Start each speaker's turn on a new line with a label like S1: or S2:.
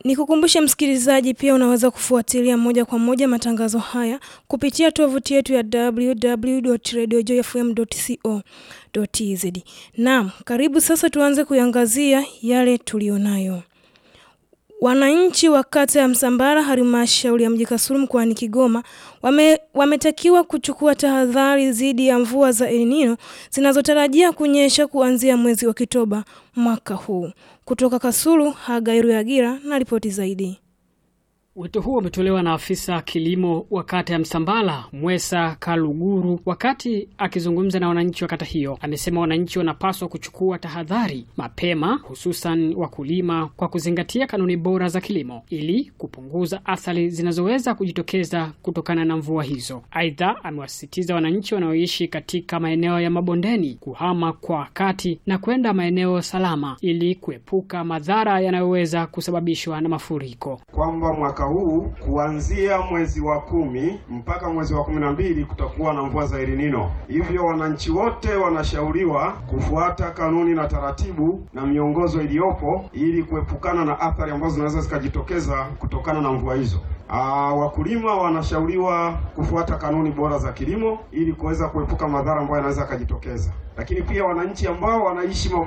S1: Nikukumbushe msikilizaji, pia unaweza kufuatilia moja kwa moja matangazo haya kupitia tovuti yetu ya www.radiojoyfm.co.tz. Naam, karibu sasa tuanze kuiangazia yale tulionayo. Wananchi wa kata ya Msambara halmashauri ya mji Kasulu mkoani Kigoma wame, wametakiwa kuchukua tahadhari dhidi ya mvua za El Nino zinazotarajia kunyesha kuanzia mwezi wa Oktoba mwaka huu. Kutoka Kasulu, Hagairu Yagira na ripoti zaidi.
S2: Wito huo umetolewa na afisa kilimo wa kata ya Msambala Mwesa Kaluguru wakati akizungumza na wananchi wa kata hiyo. Amesema wananchi wanapaswa kuchukua tahadhari mapema, hususan wakulima, kwa kuzingatia kanuni bora za kilimo ili kupunguza athari zinazoweza kujitokeza kutokana na mvua hizo. Aidha, amewasisitiza wananchi wanaoishi katika maeneo ya mabondeni kuhama kwa wakati na kwenda maeneo salama ili kuepuka madhara yanayoweza kusababishwa na mafuriko.
S3: kwamba mwaka huu kuanzia mwezi wa kumi mpaka mwezi wa kumi na mbili kutakuwa na mvua za El Nino. Hivyo wananchi wote wanashauriwa kufuata kanuni na taratibu na miongozo iliyopo ili kuepukana na athari ambazo zinaweza zikajitokeza kutokana na mvua hizo. Aa, wakulima wanashauriwa kufuata kanuni bora za kilimo ili kuweza kuepuka madhara ambayo yanaweza yakajitokeza, lakini pia wananchi ambao wanaishi